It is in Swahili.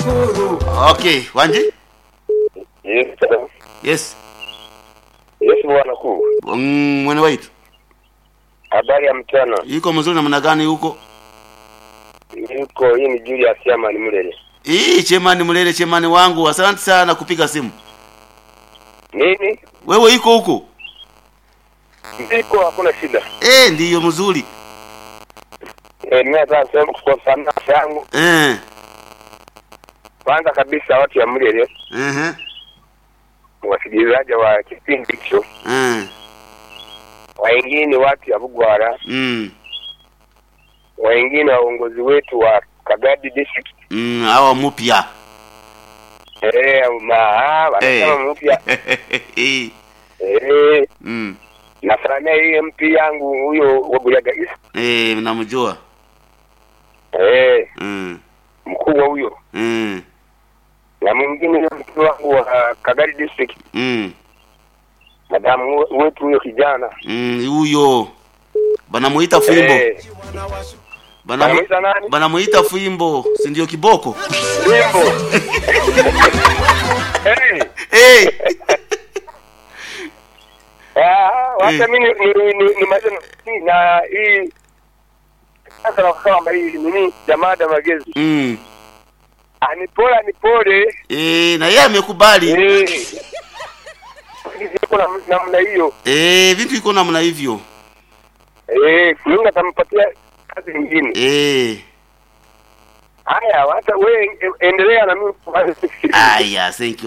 Okay, Wanji? Yes, hello. Yes. Yes, bwana kuu. Mm, mwene waitu. Habari ya mchana. Iko mzuri namna gani huko? Niko hii ni Julius Yamani Mlele. Hii chemani mlele chemani wangu, asante sana kupiga simu. Nini? Wewe iko huko? Niko hakuna shida. Eh, ndiyo mzuri. Eh, mimi nataka sema kwa sana yangu. Eh. Kwanza kabisa watu ya Mlele, Mhm. wasikilizaji wa kipindi hicho, Eh. wengine watu ya Bugwara, Mm. wengine waongozi wetu wa Kagadi district. Mm, hawa mpya. Eh, ma wanasema Eh. mpya. Eh. Eh, Mm. nafahamia hii MP yangu huyo wa Buyaga East. Eh, namjua. Eh, Mm. mkubwa huyo. Mm. na mwingine yule mkuu wangu wa Kagari district Mm. madamu we- wetu huyo kijana Mm, huyo. Banamuita Fimbo. Eh, Banamu, anamuita nani? banamuita Fimbo, si ndio kiboko? Wimbo. Eh, Eh. ah, wacha Eh. mimi ni ni ni, ni majana na hii sasa na kama hii nini jamaa da magezi Mm. anipole anipole Eh, na yeye amekubali. eh kuna namna hiyo Eh, vitu iko namna hivyo. eh Mungu atampatia kazi nyingine Eh. haya wacha wewe endelea na mimi Aya, thank you.